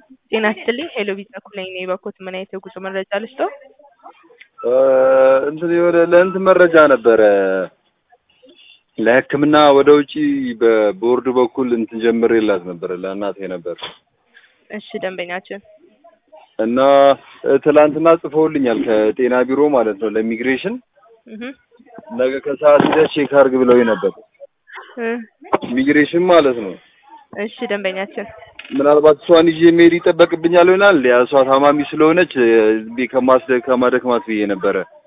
ጤና ይስጥልኝ ሄሎ ቪዛ ኩለኝ ነኝ በኮት ምን አይነት የጉዞ መረጃ ልስጠው? እንትን የሆነ ለእንትን መረጃ ነበረ ለሕክምና ወደ ውጪ በቦርድ በኩል እንትን ጀምሬላት ነበረ ለእናቴ ነበር እሺ ደንበኛችን እና ትላንትና ጽፈውልኛል ከጤና ቢሮ ማለት ነው ለኢሚግሬሽን እህ ነገ ከሰዓት ሂደህ ቼክ አድርግ ብለውኝ ነበር እ ኢሚግሬሽን ማለት ነው እሺ ደንበኛችን ምናልባት እሷን ይዤ መሄድ ይጠበቅብኛል ይሆናል ያ እሷ ታማሚ ስለሆነች ቤ ከማስደ ከማደክማት ብዬ ነበረ